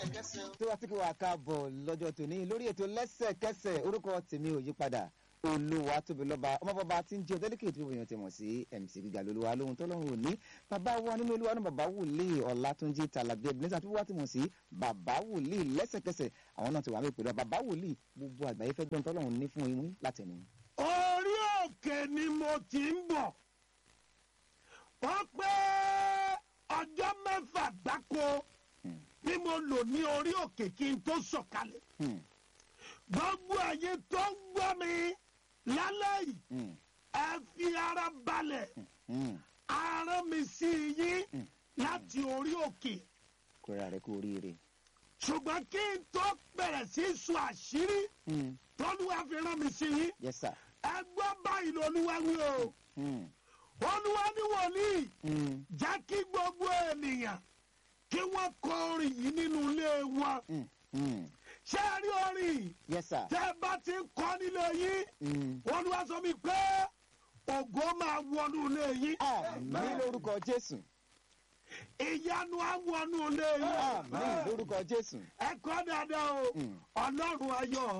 tó wá sí kí wàá káàbọ̀ lọ́jọ́ tòní lórí ètò lẹ́sẹ̀kẹsẹ̀ orúkọ tèmi ò yí padà olúwa tóbi lọ́ba ọmọbọba tí ń jẹ́ ọ̀tẹ́lẹ̀kẹ̀ tí èèyàn ti mọ̀ sí mc gíga lolúwa lóhun tọ́lọ́run òní bàbá wa nínú olúwa ní bàbá wòlíì ọ̀làtúnjì tàlàbí ẹ̀bìnẹ́sà tó wá ti mọ̀ sí bàbá wòlíì lẹ́sẹ̀kẹsẹ̀ àwọn náà ti wà mí pẹ̀lú bàbá wòlíì gbogbo àgbáyé fẹ́ gbọ́n tọ́lọ́run ní fún imú látẹnu. orí òkè ni mo ti ń bọ̀ wọ́n pé ọjọ́ mẹ́fà gbáko ni mo lò ní orí òkè kí n tó sọ̀kalẹ̀ gbogbo ayé tó ń gbọ́ mi lálẹ́ yìí ẹ fi ara balẹ̀ ara mi sí yín láti orí òkè kóra rẹ kú oríire. ṣùgbọ́n kí n tó bẹ̀rẹ̀ sí í sọ àṣírí tọ́lúwa fi rán mi sí yín yes sir. ẹ gbọ́ báyìí lolúwa wí o Mm. olúwa ní wòlíì Mm. jẹ́ kí gbogbo ènìyàn kí wọ́n kọ orin yìí nínú ilé wọn Mm. Mm. ṣé ẹ rí orin yìí yes sir. tẹ́ ẹ bá ti ń kọ́ nílé yín Mm. olúwa sọ mi pé ògo máa wọnú ilé yín àmín lórúkọ jésù ìyanu á wọnú ilé yín àmín lórúkọ jésù. ẹ kọ́ dáadáa o Mm. ọlọ́run ayọ̀